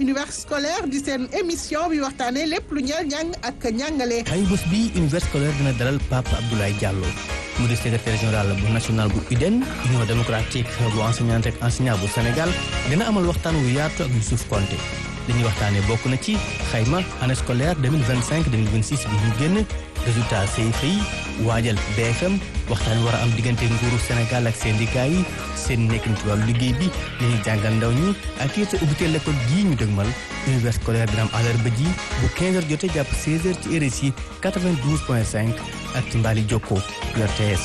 univers scolaire di seen émission bi waxtaanee lépp lu ñeel njàng ak njàngale. ay bés bi univers scolaire dina dalal Pape Abdoulaye Diallo mu di secrétaire général bu national bu UDEN union démocratique bu enseignante ak enseignant bu Sénégal dina amal waxtaan wu yaatu ak Youssouf Konté li ñuy waxtaanee bokk na ci xayma année scolaire 2025 2026 bi ñu génn résultat CFEE yi waajal BFM waxtaan war a am diggante nguuru Sénégal ak syndicat yi seen nekkin ci wàllu liggéey bi li ñuy jàngal ndaw ñi ak it ubbite l'école gii ñu dëgmal univers scolaire dina am àllarba ji bu 15h jotee jàpp 16h ci RSI 92.5 ak ci Mbali Jokko RTS.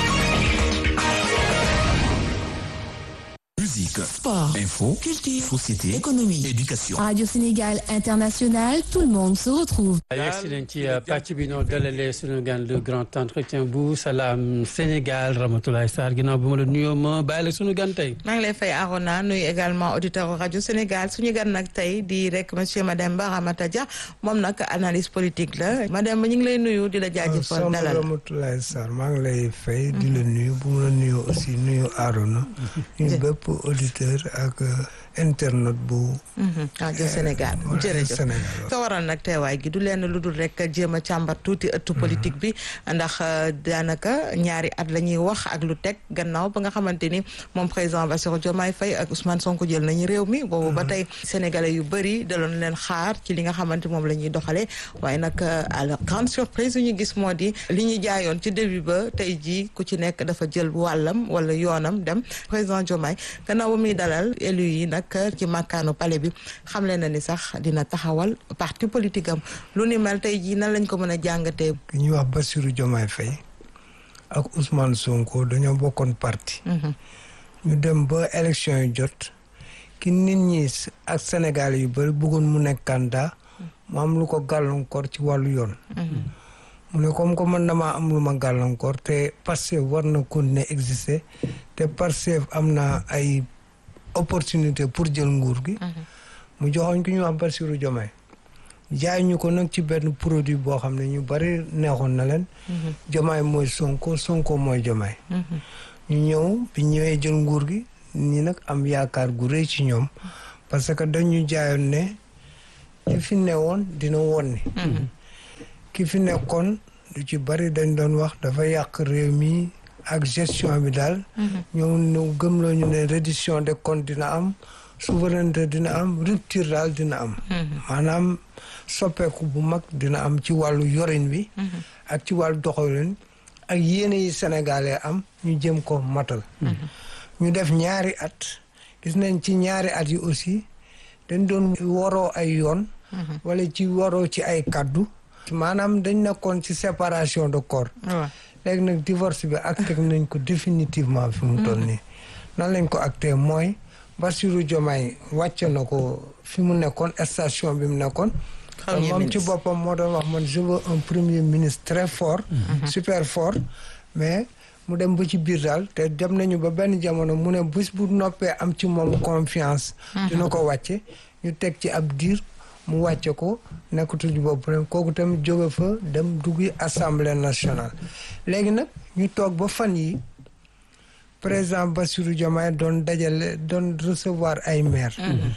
Musique, Sport, info, culture, société, économie, éducation. Radio Sénégal International, tout le monde se retrouve. yegsi nañ ci pàcc bi noo dalalee suñu gan le grand entretien bu Salam Sénégal Ramatoulaye Sarr ginnaaw bi ma la nuyoo ma bàyyi la suñu gan tey. maa ngi lay fay Arona nuyu également auditeur rajo Sénégal suñu gan nag tey di rek monsieur Mademba Ramata Dia moom nag analyse politique la Mademba ñu ngi lay nuyu di la jaajëfal dalal Soxna Ramatoulaye Sarr maa ngi lay fay di la nuyu bu ma la nuyoo aussi nuyu Arona ñu bépp auditeur ak internet bu rajo Sénégal jërëjëf Sénégal ko waral nag teewaay gi du leen lu dul rek jéem a càmbar tuuti ëttu politique bi ndax daanaka ñaari at la ñuy wax ak lu teg gannaaw ba nga xamante ni moom président Bassirou Diomaye Faye ak Ousmane Sonko jël nañu réew mi boobu ba tey sénégalais yu bëri daloon leen xaar ci li nga xamante moom la ñuy doxalee waaye nag à la grande surprise yu ñu gis moo di li ñu jaayoon ci début ba tey jii ku ci nekk dafa jël wàllam wala yoonam dem président Diomaye gannaaw ba muy dalal élu yi nag ci màkkaanu palais bi xamle na ni sax dina taxawal parti politique am lu ni mel tey jii nan lañ ko mën a jàngatee. ki ñuy wax Bassirou Diomaye Faye ak Ousmane Sonko dañoo bokkoon parti ñu dem ba élection yi jot ki nit ñi ak Sénégal yu bëri bëggoon mu nekk candidat mu am lu ko gàllankoor ci wàllu yoon mu ne comme que man damaa am lu ma gàllankoor te Pastef war na continuer exister te Pastef am na ay opportunité pour jël nguur gi mu joxoñ ki ñu wax Bassirou Diomaye jaay ñu ko nag ci benn produit boo xam ne ñu bari neexoon na leen Diomaye mooy Sonko Sonko mooy Diomaye ñu ñëw bi ñëwee jël nguur gi ñi nag am yaakaar gu rëy ci ñoom parce que dañu jaayoon ne ki fi newoon dina woon ni ki fi nekkoon lu ci bari dañ doon wax dafa yàq réew mi ak gestion bi daal ñoo ñu gëm la ñu ne reddition des comptes dina am souveraineté dina am rupture daal dina am maanaam soppeeku bu mag dina am ci wàllu yorin bi ak ci wàllu doxalin ak yéene yi sénégalais am ñu jëm ko matal ñu def ñaari at gis nañ ci ñaari at yi aussi dañ doon waroo ay yoon wala ci waroo ci ay kaddu maanaam dañ nekkoon ci séparation de corps léegi nag divorce bi acté nañ ko définitivement fi mu toll nii nan lañ ko acté mooy Bassirou Diomaye wàcce na ko fi mu nekkoon station bi mu nekkoon moom ci boppam moo doon wax man je veux un premier ministre très fort super fort mais mu dem ba ci biir daal te dem nañu ba benn jamono mu ne bés bu noppee am ci moom confiance dina ko wàcce ñu teg ci ab diir mu wàcce ko nekkatul ci bopp kooku tamit jóge fa dem duggi assemblée nationale léegi nag ñu toog ba fan yi président Bassirou Diomaye doon dajale doon recevoir ay maire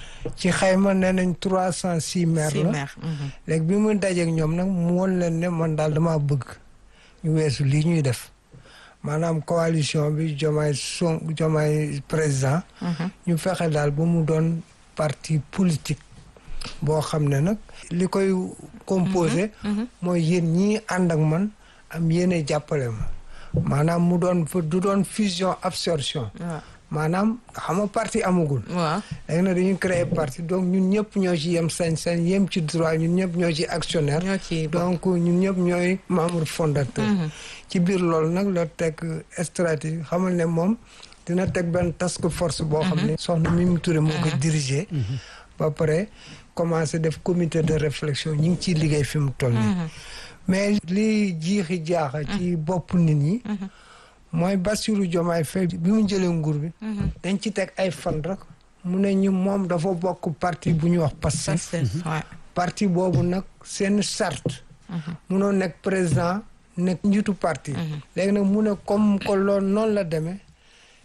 ci xayma nee nañ trois cent six maire la léegi bi mu dajeek ñoom nag mu woon leen ne man daal dama bëgg ñu weesu lii ñuy def maanaam coalition bi Diomaye son Diomaye président ñu fexe daal ba mu doon parti politique boo xam ne nag li koy composé mooy yéen ñii ànd ak man am yéene jàppale ma maanaam mu doon du doon fusion absorption maanaam xam nga parti amagul waaw léegi nag dañuy créer parti donc ñun ñëpp ñoo ci yem sañ-sañ yem ci droit ñun ñëpp ñoo ci actionnaire ñoo ci donc ñun ñëpp ñooy membre fondateur ci biir loolu nag la teg stratégie xamal ne moom dina teg benn task force boo xam ne soxna Mimi Touré moo ko diriger ba pare commencé def comité de réflexion ñu ngi ciy liggéey fi mu toll nii mais li jiixi jaaxa ci bopp nit ñi mooy Bassirou Diomaye Faye bi mu jëlee nguur bi dañ ci teg ay fan rek mu ne ñu moom dafa bokk parti bu ñuy wax Pastef parti boobu nag seen charte munoo nekk président nekk njiitu parti léegi nag mu ne comme que loolu noonu la demee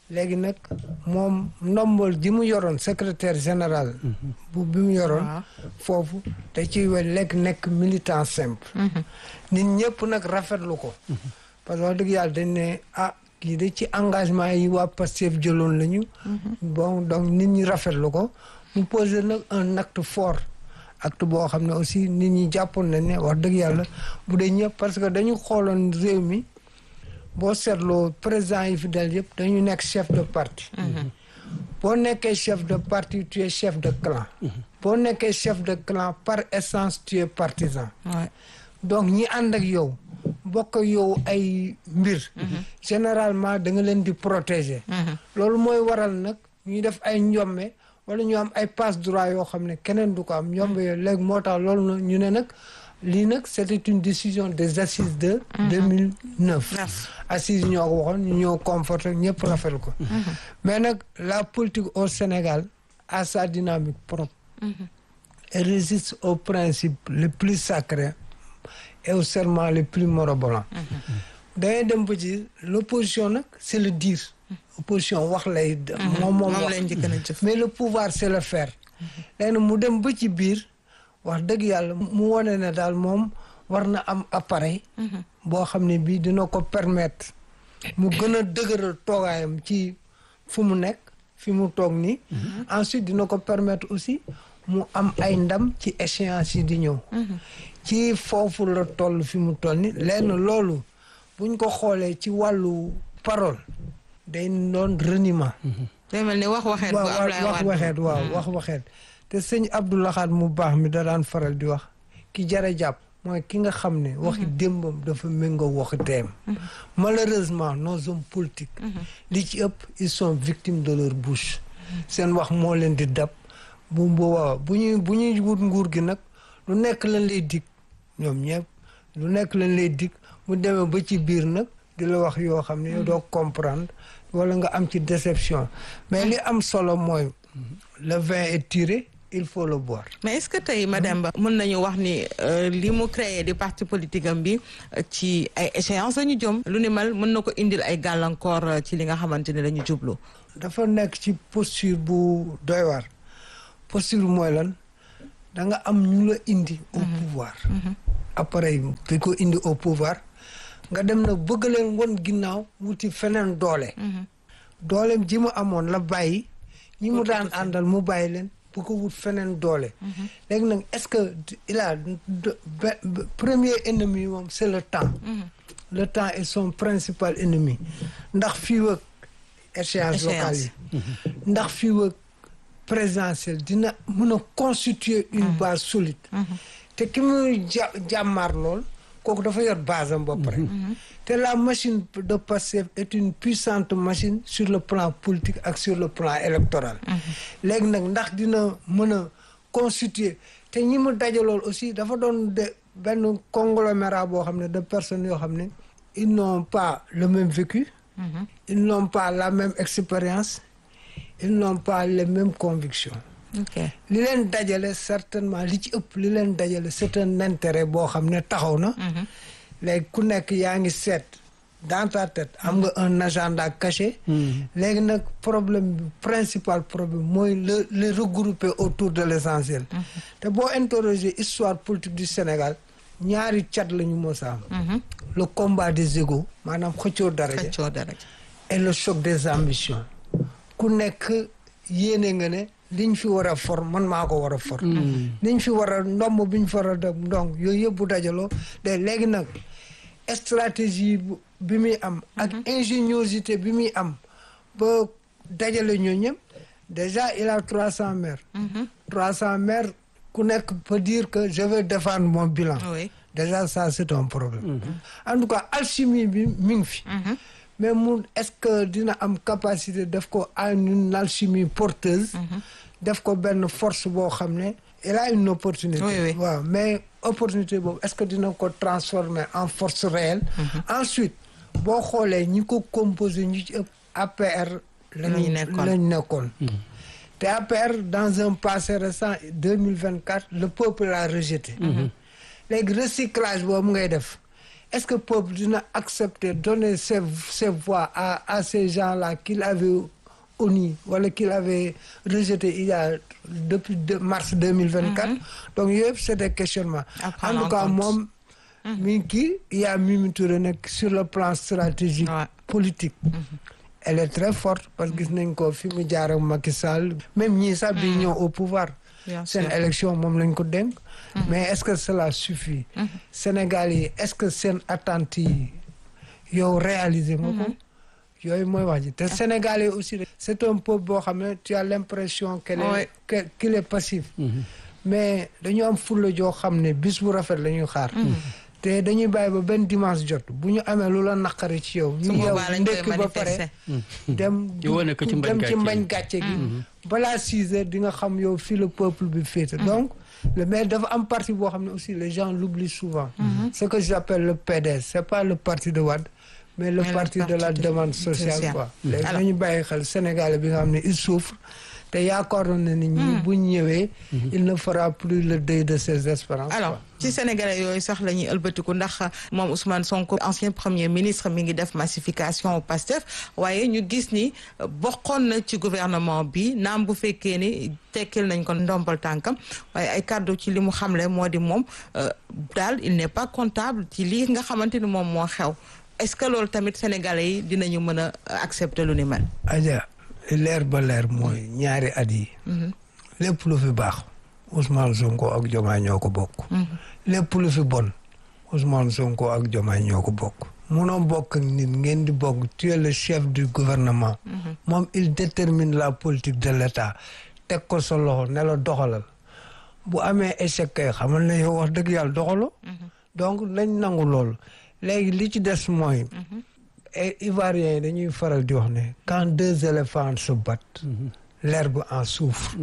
léegi nag moom ndombol ji mu yoroon secrétaire général bu bi mu yoroon foofu te ci we lekk nekk militant simple nit ñëpp nag rafetlu ko parce que wax dëgg yàlla dañ ne ah kii de ci engagement yi waa Pastef jëloon lañu bon donc nit ñi rafetlu ko mu posé nag un acte fort acte boo xam ne aussi nit ñi jàppoon nañ ne wax dëgg yàlla bu dee ñëpp parce que dañu xooloon réew mi boo seetloo président yi fi dal yëpp dañu nekk chef de parti boo nekkee chef de parti tu es chef de clan boo nekkee chef de clan par essence tu es partisan donc ñi ànd ak yow bokk yow ay mbir généralement da nga leen di protéger loolu mooy waral nag ñuy def ay njombe wala ñu am ay passe droit yoo xam ne keneen du ko am njombe yooyu léegi moo tax loolu na ñu ne nag lii nag c'était une décision des assises de 2009 assises ñoo ko waxoon ñu ñoo conforté ñëpp rafetlu ko mais nag la politique au Sénégal a sa dynamique propre elle résiste aux principes les plus sacrés et aux serments les plus morobolants dangay dem ba ci l'opposition nag c'est le dire opposition wax lay moom moom wax mais le pouvoir c'est le faire léegi nag mu dem ba ci biir wax dëgg yàlla mu wane ne daal moom war na am appareil boo xam ne bii dina ko permettre mu gën a dëgëral toogaayam ci fu mu nekk fi mu toog nii ensuite dina ko permettre aussi mu am ay ndam ci échéance yi di ñëw ci foofu la toll fi mu toll ni lenn loolu buñ ko xoolee ci wàllu parole day doon reniement day mel ni wax waxeet bu Ablaye wax waxeet waaw wax waxeet te sëñ Abdou Lahad mu baax mi da daan faral di wax ki jara jàpp mooy ki nga xam ne waxi démbam dafa méngoo waxi teem malheureusement nos hommes politiques li ci ëpp ils sont victimes de leur bouche seen wax moo leen di dab bu boobaa bu ñuy bu ñuy wut nguur gi nag lu nekk lañ lay dig ñoom ñëpp lu nekk lañ lay dig mu demee ba ci biir nag di la wax yoo xam ne yow doo comprendre wala nga am ci déception mais li am solo mooy le vin est tiré il faut le boire. mais est-ce que tey madame Ba mën nañu wax ni li mu créé di parti politique am bi ci ay échéances la ñu jëm lu ni mel mën na ko indil ay gàllankoor ci li nga xamante ne dañu jublu. dafa nekk ci posture bu doy waar posture mooy lan da nga am ñu la indi au pouvoir. appareil bi ko indi au pouvoir nga dem na bëgg leen won ginnaaw wuti feneen doole. dooleem ji mu amoon la bàyyi ñi mu daan àndal mu bàyyi leen. bu ko wut feneen doole léegi nag est-ce que il a premier ennemi moom c'est le temps le temps est son principal ennemi ndax fii wëg échéance locale yi ndax fii wëg présidentielle dina mën a constituer une base solide te ki muy ja jàmmaar lool kooku dafa yor base am ba pare te la machine de Pastef est une puissante machine sur le plan politique ak sur le plan électoral léegi nag ndax dina mën a constituer te ñi mu dajalool aussi dafa doon de benn conglomérat boo xam ne de personnes yoo xam ne ils n'ont pas le même vécu ils n'ont pas la même expérience ils n'ont pas les mêmes convictions li leen dajale certainement li ci ëpp li leen dajale c'est un intérêt boo xam ne taxaw na léegi ku nekk yaa ngi seet dans ta tête am nga un agenda caché léegi nag problème bi principal problème mooy le le regrouper autour de l'essentiel te boo interroger histoire politique du Sénégal ñaari cat la ñu mos a am le combat des égos maanaam xëccoo daraja et le choc des ambitions ku nekk yéene nga ne liñ fi war a for man maa ko war a for liñ fi war a ndomb biñ fi war a def ndong yooyu yëpp bu dajaloo de léegi nag stratégie bi muy am ak ingéniosité bi muy am ba dajale ñoo ñëpp déjà il a trois cents maires trois cents maires ku nekk peut dire que je vais défendre mon bilan déjà ça c'est un problème en tout cas alchimie bi mi ngi fi mais mu est-ce que dina am capacité def ko à une alchimie porteuse def ko benn force boo xam ne il a une opportunité waaw mais opportunité boobu est-ce que dina ko transformer en force réelle ensuite boo xoolee ñi ko composé ñu ci ëpp APR lañu lañ nekkoon te APR dans un passé récent deux mille vingt quatre le peuple l'a rejeté léegi recyclage boobu ngay def est-ce que peuple dina accepter donner ses ses voix à à ces gens-là qu'il avait honni wala qu'il avait rejeté il y a depuis de mars 2024 donc yooyu yëpp c'est des questionnements À en prendre tout en cas compte. moom mi ngi kii il y a Mimi Touré nag sur le plan stratégique Ouais. politique elle est très forte parce que gis nañ ko fi mu jaar ak Macky Sall même ñii sax bi ñëw au pouvoir Bien seen sûr. élection moom lañ ko dénk mais est-ce que cela suffit Sénégal yi est-ce que seen attentes yi yow réaliser nga ko yooyu mooy wax ji te Sénégal yi aussi c'est un peuple boo xam ne tu as l'impression qu'elle est Ouais. que- qu'il est passif mais dañu am fulla joo xam ne bis bu rafet la ñuy xaar te dañuy bàyyi ba benn dimanche jot bu ñu amee lu la naqari ci yow su ñu yow boobaa lañ koy ndekki ba manifester. pare dem Di wane ko ci mbañ dem ci gàcce mbañ gàcce gi balaa six heures di nga xam yow fii le peuple bi féete donc le mais dafa am parti boo xam ne aussi les gens l'oublient souvent ce que j'appelle le PDS c'est pas le parti de Wade mais le Mais le parti de la parti de- demande sociale sociale. quoi léegi Alors- nañu bàyyi xel Sénégalais bi nga xam ne il souffre te yaakaaroon na nit ñi buñ ñëwee il ne fera plus le deuil de ses espérances alors quoi. ci sénégalais yooyu sax la ñuy ëlbatiku ndax moom Ousmane Sonko ancien premier ministre mi ngi def massification au Pastef waaye ñu gis ni euh, bokkoon na ci gouvernement bi naam bu fekkee ni tekkil nañ ko ndombal tànkam waaye ay kàddu ci li mu xamle moo di moom euh, daal il n'est pas comptable ci lii nga xamante ni moom moo xew est-ce que loolu tamit sénégalais yi dinañu mën a accepter lu ni mel. Adja leer ba leer mooy ñaari at yi lépp lu fi baax Ousmane Sonko ak Diomaye ñoo ko bokk lépp lu fi bon Ousmane Sonko ak Diomaye ñoo ko bokk munoo bokk ak nit ngeen di bokk tu es le chef du gouvernement moom il détermine la politique de l'État teg ko sa loxo ne la doxalal bu amee échec kay xamal ne yow wax dëgg yàlla doxaloo donc nañ nangu loolu léegi li ci des mooy et Ivoiriens yi dañuy faral di wax ne quand deux éléphants se battent l'herbe en souffre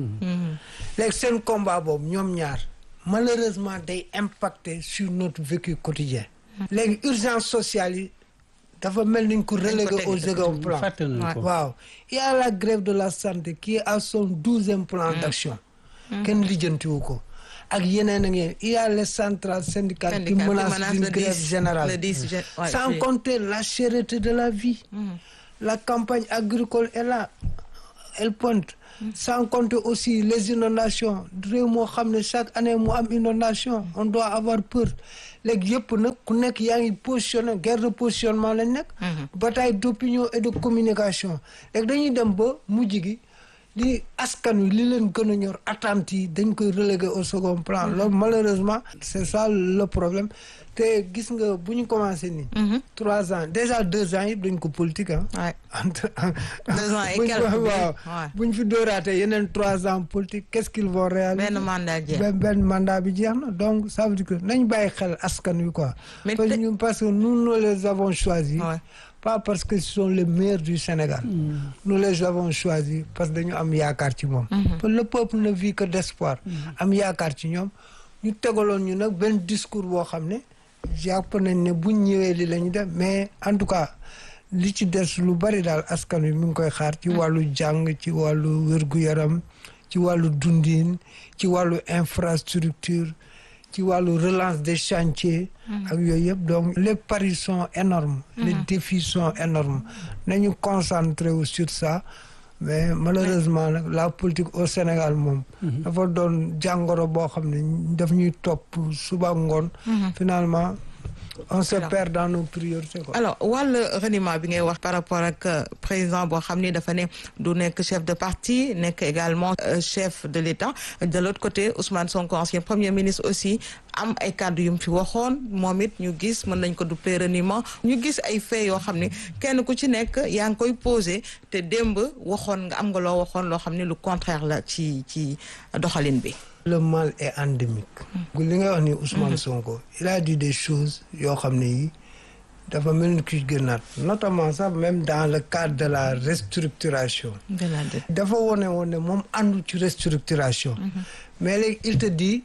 léegi seen combat boobu ñoom ñaar malheureusement day impacter sur notre vécu quotidien léegi urgence sociale yi dafa mel niñ ko relégué teg au de second plan fàtte nañ ko. waaw il y a la grève de la santé qui est à son douzième plan d'action kenn lijjantiwu ko ak yeneen ak yeneen il y a les centrales syndicales qui Syndicat qui menacent menace d'une le grève 10, générale le 10 gé- ouais, sans oui. compter la cherté de la vie la campagne agricole est là elle pointe sans compter aussi les inondations réew moo xam ne chaque année mu am inondation on doit avoir peur léegi yëpp nag ku nekk yaa ngi positionné guerre de positionnement lañ nekk bataille d'opinion et de communication léegi dañuy dem ba mujj gi li askan wi li leen gën a ñor attentes yi dañ koy reléguer au second plan loolu malheureusement c'est ça le problème te gis nga bu ñu commencé nii trois ans déjà deux ans yëpp dañ ko politique ah Ouais. entre Deux ans et buñ quelques ko- bi, waaw ouais. bu ñu fi dóoraatee yeneen trois ans politique qu'est-ce qu'ils vont réaliser benn mandat jeex. benn benn mandat bi jeex na donc ça veut dire que nañ bàyyi xel askan wi quoi Mais parce que te- ñun parce que nous nous les avons choisis Ouais. pas parce que ce sont les meilleurs du Sénégal nous les avons choisis parce que dañu am yaakaar ci moom parce que le peuple ne vit que d'espoir am yaakaar ci ñoom ñu tegaloon ñu nag benn discours boo xam ne jàpp nañ ne buñ ñëwee li la ñu def mais en tout cas li ci des lu bari daal askan wi mi ngi koy xaar ci wàllu jàng ci wàllu wér-gu-yaram ci wàllu dundin ci wàllu infrastructure ci wàllu relance des chantiers ak yooyu yëpp donc les paris sont énormes les défis sont énormes nañu concentré wu sur ça mais malheureusement nag la politique au Sénégal moom dafa doon jàngoro boo xam ne daf ñuy topp suba ngoon finalement on se perd dans nos priorités quoi alors wàllu reniement bi ngay wax par rapport ak euh, président boo xam ni dafa ne du nekk chef de parti nekk également euh, chef de l'État de l'autre côté Ousmane Sonko ancien premier ministre aussi am ay kàddu yu mu fi waxoon moom it ñu gis mën nañ ko duppee reniement ñu gis ay faits yoo xam ne kenn ku ci nekk yaa ngi koy posé te démb waxoon nga am nga loo waxoon loo xam ne lu contraire la ci ci doxalin bi. le mal est endémique li nga wax ni Ousmane Sonko il a dit des choses yoo xam ne yi dafa mel ni kuy gënaat notamment sax même dans le cadre de la restructuration dafa wone woon ne moom àndu ci restructuration mais léegi il te dit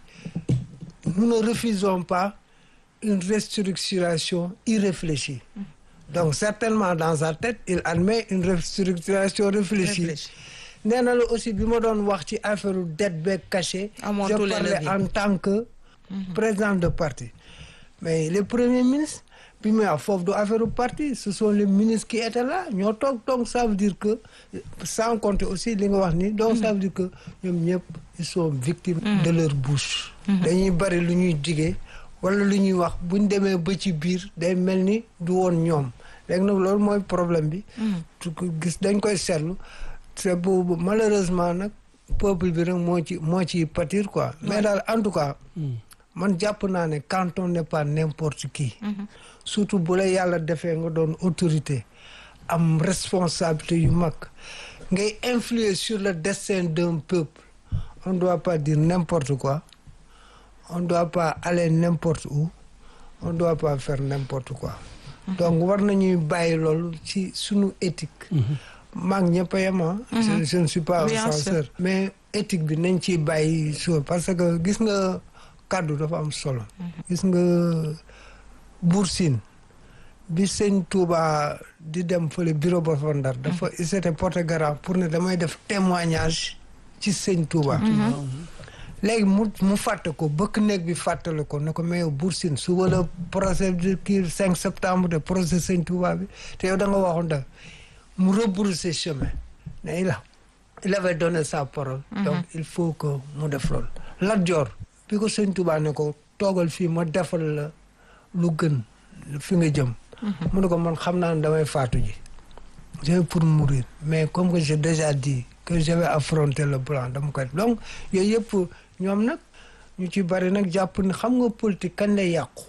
nous ne refusons pas une restructuration irréfléchie donc certainement dans sa tête il admet une restructuration réfléchie Réfléchie. nee na la aussi bi ma doon wax ci affaire dette beeg caché Amoon je tous les parlais leviers. en tant que président de parti mais les premiers ministres bi muy wax foofu du affaire u parti ce sont les ministres qui étaient là ñoo toog donc ça veut dire que sans compter aussi li nga wax ni donc ça veut dire que ñoom ñëpp ils sont victimes de leur bouche dañuy bari lu ñuy digee wala lu ñuy wax buñ demee ba ci biir day mel ni du woon ñoom léegi nag loolu mooy problème bi tu ko gis dañ koy seetlu c'est boobu malheureusement nag peuple bi rek moo ci moo ci pâtir quoi mais daal en tout cas man jàpp naa ne quand on n'est pas n'importe qui surtout bu la yàlla defee nga doon autorité am responsabilité yu mag ngay influer sur le destin d'un peuple on doit pas dire n'importe quoi on doit pas aller n'importe où on doit pas faire n'importe quoi donc war nañuy bàyyi loolu ci sunu éthique maag ñëpp a yem ah je je ne suis pas un Bien sûr. censeur mais éthique bi nañ ciy bàyyi so parce que gis nga kàddu dafa am solo gis nga Buur Sine bi sëñ Touba di dem fële bureau ba fa Ndar dafa il s'était porté garant pour ne damay def témoignage ci sëñ Touba léegi mu mu fàtte ko bëkk néeg bi fàttale ko ne ko mais yow Buur Sine suba la procès de kii 5 septembre de procès sëñ Touba bi te yow da nga waxoon da mu rebrousser chemin ne il a il avait donné sa parole donc il faut que mu def loolu Lat Joor bi ko sëñ Touba ne ko toogal fii ma defal la lu gën fi nga jëm mu ne ko man xam naa ne damay faatu ji j'ai pour mourir mais comme que j'ai déjà dit que je vais affronter le blanc dama koy donc yooyu yëpp ñoom nag ñu ci bari nag jàpp ni xam nga politique kañ lay yàqu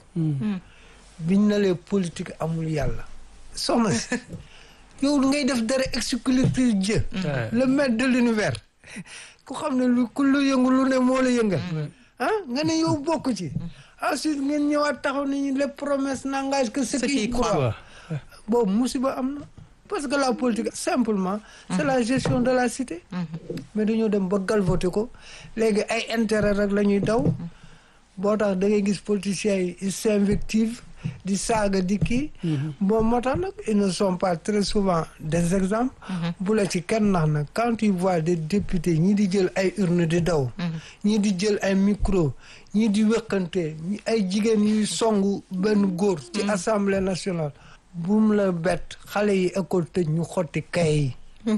biñ na lee politique amul yàlla soxna si yow ngay def dara exclusif Dieu le maître de l'univers ku xam ne lu ku lu yëngu lu ne moo la yëngal ah nga ne yow bokk ci ensuite ngeen ñëwaat taxaw nañu les promesses n'engagent que ceux qui y croient boobu musiba am na parce que la politique simplement c'est la gestion de la cité mais dañoo dem ba galvoter ko léegi ay intérêt rek la ñuy daw boo tax da ngay gis politiciens yi ils s'invectivent di saaga di kii bon moo tax nag ils ne sont pas très souvent des exemples bu la ci kenn nax nag quand tu vois des députés ñii di jël ay urne di daw ñii di jël ay micro ñii di wëkkante ñi ay jigéen yuy songu benn góor ci assemblée nationale buum la bett xale yi école tëj ñu xotti kay yi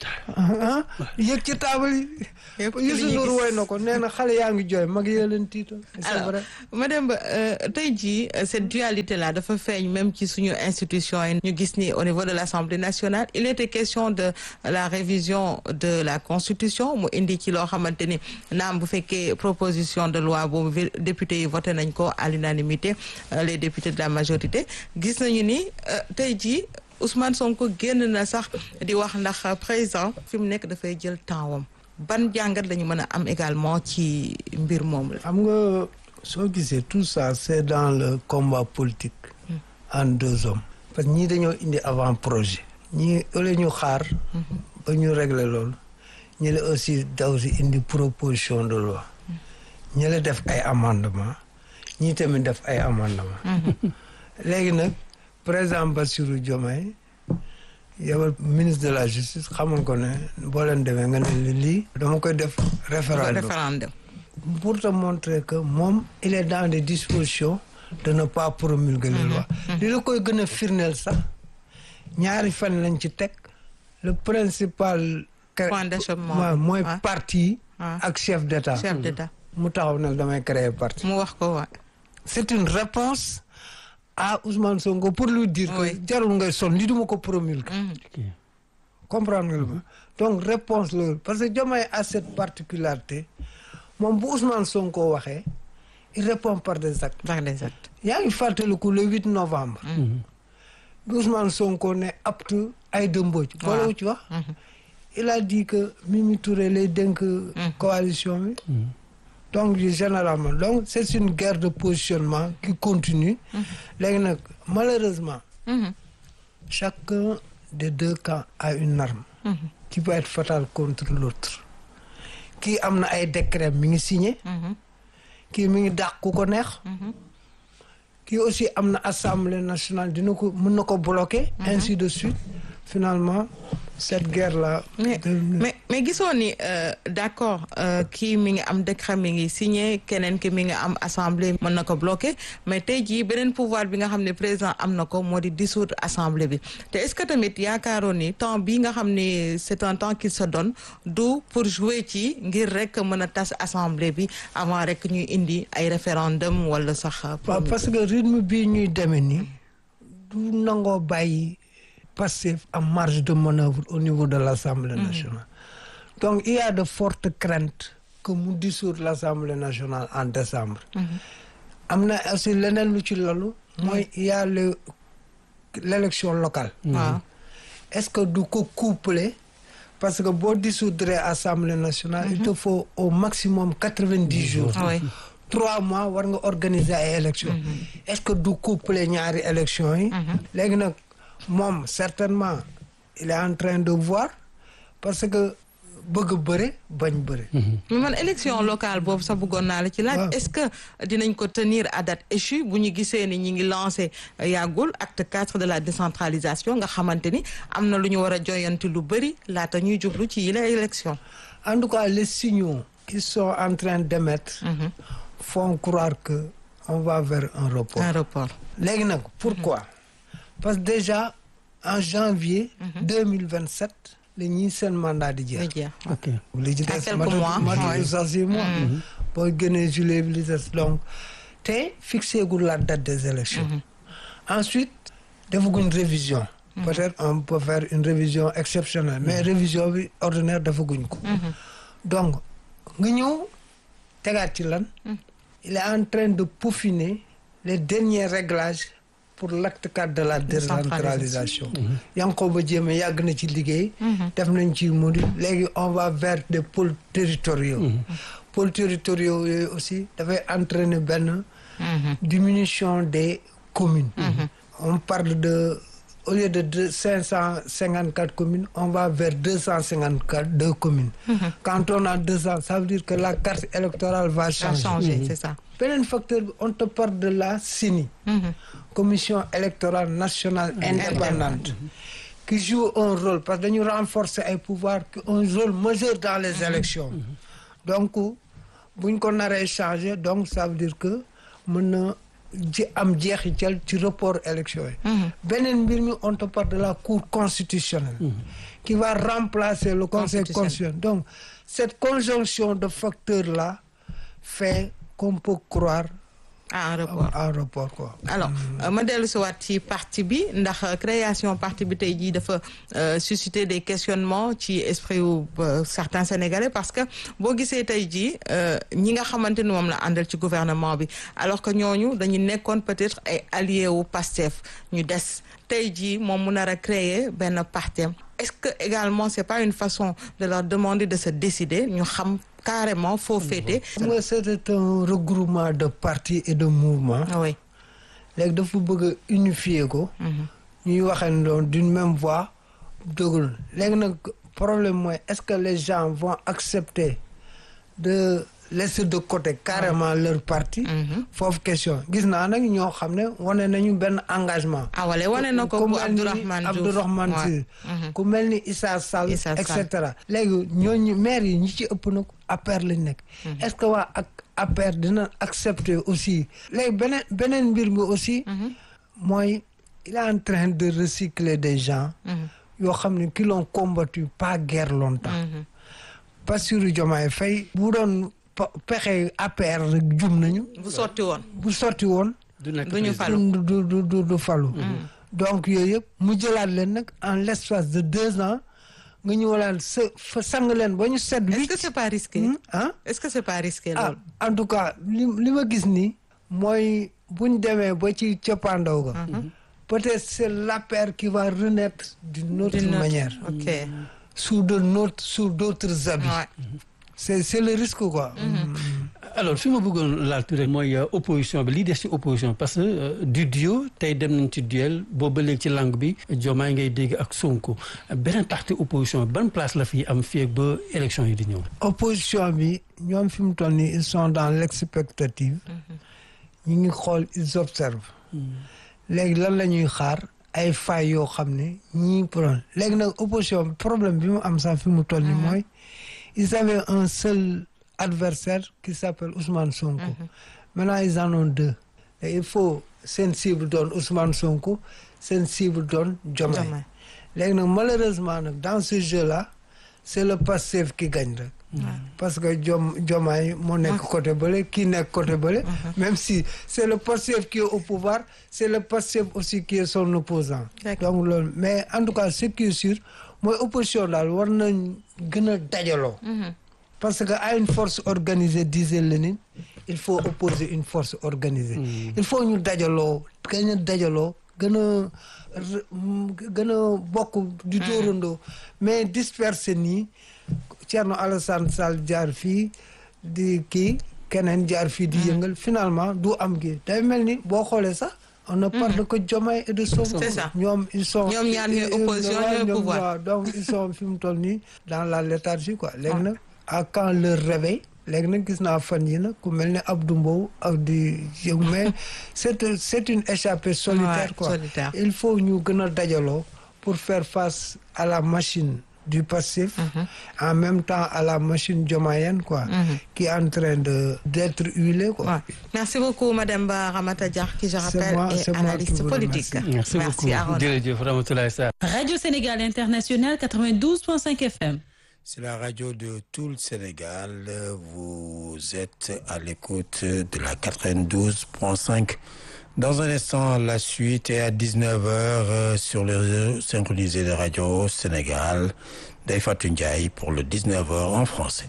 ah yëg ci taabal yi Yëpp ci li Youssou ñuy Ndour gis. woy na ko nee na xale yaa ngi jooy mag yee leen tiital c'est alors vrai madame Ba euh, tey jii euh, cette dualité là dafa feeñ même ci suñu institution yi ñu gis ni au niveau de l'Assemblée nationale il était question de la révision de la constitution mu indi ci loo xamante ni naam bu fekkee proposition de loi boobu vi- député yi voté nañ ko à l'unanimité euh, les députés de la majorité gis nañu ni euh, tey jii Ousmane Sonko génn na sax di wax ndax président fi mu nekk dafay jël temps wam ban jàngat la ñu mën a am également ci mbir moom la xam nga soo gisee tout ça c'est dans le combat politique en deux hommes parce que ñii dañoo indi avant projet ñii ëllëg ñu xaar ba ñu régler loolu ñi la aussi daw si indi proposition de loi ñi la def ay amendement ñii tamit def ay amendement léegi nag président Bassirou Diomaye yow ministre de la justice xamoon ko ne boo leen demee nga ne lii dama koy def référendum référendum pour te montrer que moom il est dans des dispositions de ne pas promulguer les lois li la koy gën a firndeel sax ñaari fan lañ ci teg le principal Point d'achoppement. waaw mooy Ouais. parti Ouais. ak chef d'état chef d'état mu taxaw nag damay créer parti mu wax ko waa c'est une réponse à Ousmane Sonko pour lui dire Oui. que jarul ngay son li duma ko promulguer comprendre nga ma donc réponse loolu parce que Diomaye a cette particularité moom bu Ousmane Sonko waxee il répond par des actes par des actes yaa ngi fàttaliku le 8 novembre bi Ousmane Sonko ne apte Aïda Mbodj boole ci wax il a dit que Mimi Touré lay dénk coalition bi donc généralement donc c'est une guerre de positionnement qui continue léegi nag malheureusement chacun des deux camps a une arme qui peut être fatale contre l'autre kii am na ay décret mi ngi signé kii mi ngi dàq ku ko neex kii aussi am na assemblée nationale dina ko mën na ko bloquer ainsi de suite finalement cette guerre là mais mais mais gisoo ni d'accord kii mi ngi am décret mi ngi signé keneen ki mi ngi am assemblée mën na ko bloqué mais tey jii beneen pouvoir bi nga xam ne président am na ko moo di dissoudre assemblée bi te est-ce que tamit yaakaaroon ni temps bii nga xam ni c'est un temps qu'il se donne du pour jouer ci ngir rek mën a tas assemblée bi avant rek ñuy indi ay référendum wala sax. waaw parce que rythme bii ñuy demee nii du nangoo bàyyi Pastef en marge de manœuvre au niveau de l'Assemblée nationale. donc il y a de fortes craintes que mu dissoudre l'Assemblée nationale en décembre. am na aussi leneen lu ci loolu. mooy il y a le l'élection locale. waaw est-ce que du ko coupler parce que boo dissoudre Assemblée nationale. il te faut au maximum quatre-vingt-dix jours. oui. trois mois war nga organiser ay élections. est-ce que du coupler ñaari élections yi. léegi nag moom certainement il est en train de voir parce que bëgg bëre bañ bëre. mais man élection locale boobu sax bëggoon naa la ci laaj. waaw. est-ce que dinañ ko tenir à date échue bu ñu gisee ni ñi ngi lancé yàggul acte quatre de la décentralisation nga xamante ni am na lu ñu war a joyanti lu bëri laata ñuy jublu ci yile élection. en tout cas les signaux qu'ils sont en train d'émettre font croire que on va vers un report. un report. léegi nag pourquoi parce que déjà en janvier. deux mille vingt sept la ñuy seen mandat di nga jeex. jeex. ok li ci À des quelques matatu mois, matatu ouais. sax six mois. boo génnee juillet bi li des donc te fixé gul la date des élections ensuite defaguñ révision. peut-être on peut faire une révision exceptionnelle mais révision bi ordinaire defaguñ ko. donc nga ñëw tegaat ci lan. il est en train de peaufiner les derniers réglages pour l'acte 4 de la décentralisation. Yankhoba Diémé yàgg na ci liggéey. def nañ ci module léegi on va vers des pôles territoriaux. pôles territoriaux yooyu aussi dafay entraîner benn diminution des communes. on parle de au lieu de deux cinq cent cinquante quatre communes on va vers deux cent cinquante quatre deux communes. quand on a deux cent ça veut dire que la carte électorale va ça a changer. changé c'est ça. beneen facteur bi on te parle de la CENI. commission électorale nationale indépendante. qui joue un rôle parce que dañu renforcer ay pouvoirs qui ont un rôle majeur dans les élections donc buñ ko naree changer donc ça veut dire que mën na ji am jeexital ci report élection yi beneen mbir mi on te parle de la cour constitutionnelle qui va remplacer le conseil Constitutionnel. constitutionnel donc cette conjonction de facteurs là fait qu'on peut croire ah un report. à un report quoi alors euh, ma dellu si waat ci parti bi ndax euh, création parti bi tey jii dafa euh, susciter des questionnements ci esprit wu euh, certains sénégalais parce que boo gisee tey jii euh, ñi nga xamante ni moom la àndal ci gouvernement bi alors que ñooñu dañu nekkoon peut-être ay alliés wu Pastef ñu des tey jii moom mu nar a créer benn parti est-ce que également c'est pas une façon de leur demander de se décider ñu xam carrément foo féete. xam nga c'était un regroupement de partis et de mouvements oui. léegi dafa bëgg a unifier ko ñuy waxee d'une même voix dëggul léegi nag problème mooy est-ce que les gens vont accepter de laisser de côté carrément leur parti foofu question gis naa nag ñoo xam ne wane nañu benn engagement ah wala wane na ko ku bu mel ni Abdourahmane Diouf Abdourahmane Ouais. Sy ku mel ni Issa Sall Issa et Sall. cetera léegi ñooñu maire yi ñi ci ëpp nag APR lañ nekk est-ce que waa ak APR dina accepter aussi léegi beneen beneen mbir mi aussi mooy il est en train de recycler des gens yoo xam ne qui l'ont combattu pas guère longtemps Bassirou Diomaye Faye bu doon pe- pexe APR rek jum nañu bu sotti woon. bu sotti woon du nekk du ñu président. falu. du du du du falu donc yooyu yëpp mu jëlaat leen nag en l'espace de deux ans nga ñëwalaan sa fa sang leen ba ñu set est-ce huit que c'est pas risqué. Hmm, ah est-ce que c'est pas risqué ah loolu. en tout cas li li ma gis nii mooy buñ demee ba ci cappaandaw ga peut-être c'est l'APR qui va renaître d'une autre D'une autre- manière ok. sous de notre sous d'autres habits Ouais. c'est c'est le risque quoi alors fi ma bëggoon laal tuuti rek mooy euh, opposition bi lii des ci opposition parce que euh, du duo tey dem nañ ci duel boobu ba léegi ci langue bi Diomaye ngay dégg ak Sonko beneen parti opposition ban place la fi am fii ak ba élection yi di ñëw. opposition bi ñoom fi mu toll nii ils sont dans l'expectative ñu ngi xool ils observent léegi lan la ñuy xaar ay failles yoo xam ne ñii problème léegi nag opposition problème bi mu am sax fi mu toll nii mooy ils avaient un seul adversaire qui s'appelle Ousmane Sonko maintenant ils en ont deux et il faut seen cible doon Ousmane Sonko seen cible doon Diomaye Diomaye. léegi nag malheureusement nag dans ce jeu là c'est le Pastef qui gagne rek parce que Diom Diomaye moo nekk côté bële kii nekk côté bële même si c'est le Pastef qui est au pouvoir c'est le Pastef aussi qui est son opposant D'accord. donc loolu mais en tout cas ce qui est sûr mooy opposition daal war nañ gën a dajaloo parce que à une force organisée disait Lénine il faut opposer une force organisée il faut ñu dajaloo gën a dajaloo gën a re- m- gën a bokk di dóorandoo mais disperser nii Thierno Alassane Sall jaar fii di kii keneen jaar fii di yëngal finalement du am gi day mel ni boo xoolee sax on ne parle que Diomaye et de Sonko C'est ça. ñoom ils sont Ñoom ñaar ñooy opposition, waaw, ñooy ñoom pouvoir. waaw, donc ils sont fi mu toll nii dans la léthargie quoi léegi nag à quand leur réveil léegi nag gis naa fan yi nag ku mel ne Abdou Mbow ak di yëngu mais c'est c'est une échappée solitaire Ouais, quoi solitaire. il faut ñu gën a dajaloo pour faire face à la machine du passif en même temps à la machine diomayenne quoi qui est en train de d'être huilée quoi Ouais. Merci beaucoup, Madame Ba Ramata Diar, qui, je rappelle, moi- est c'est moi qui analyste vous politique. merci beaucoup Arona. jërëjëf Ramatoulaye Sarr Radio Sénégal International 92.5 FM. C'est la radio de tout le Sénégal. Vous êtes à l'écoute de la 92.5. Dans un instant, la suite est à 19h sur le réseau synchronisé de Radio Sénégal. Daifa Ndiaye pour le 19h en français.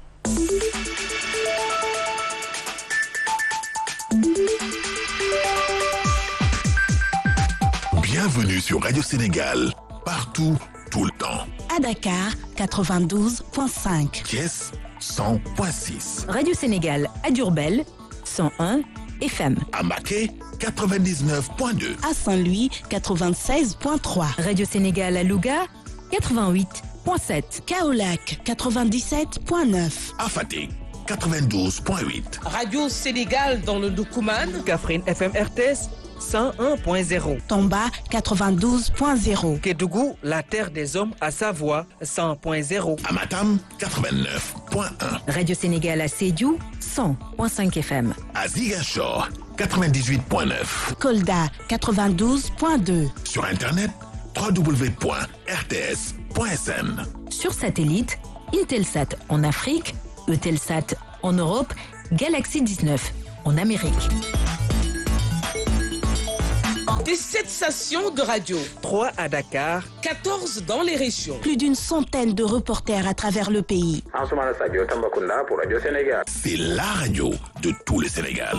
Bienvenue sur Radio Sénégal, partout, tout le temps. À Dakar, 92.5. Thiès 100.6, Radio Sénégal à Durbel 101 FM. à Maquet 99.2, À Saint-Louis, 96.3. Radio Sénégal à Louga 88.7. Kaolac, 97.9. à Fatick 92.8, Radio Sénégal dans le Doukouman. Kaffrine FM RTS 101.0. Tomba, 92.0. Kédougou, la terre des hommes à Savoie 100.0. à Matam 89.1, Radio Sénégal à Sédiou 100.5 FM. à Ziguinchor 98.9, Kolda, 92.2. sur Internet www.rts.sn. Sur satellite, Intelsat en Afrique, Eutelsat en Europe, Galaxy 19 en Amérique. Des 7 stations de radio, 3 à Dakar, 14 dans les régions. Plus d'une centaine de reporters à travers le pays. C'est la radio de tout le Sénégal.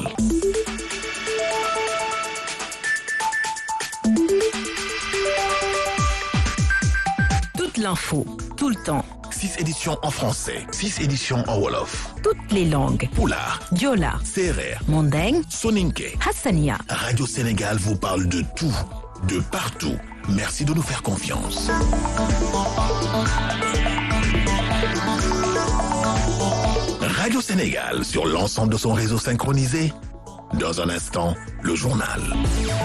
Toute l'info, tout le temps, 6 éditions en français, 6 éditions en Wolof, toutes les langues. Poulard, Diola, Serer, Mandeng, Soninke. Hassania. Radio Sénégal vous parle de tout, de partout. Merci de nous faire confiance. Radio Sénégal sur l'ensemble de son réseau synchronisé. Dans un instant, le journal.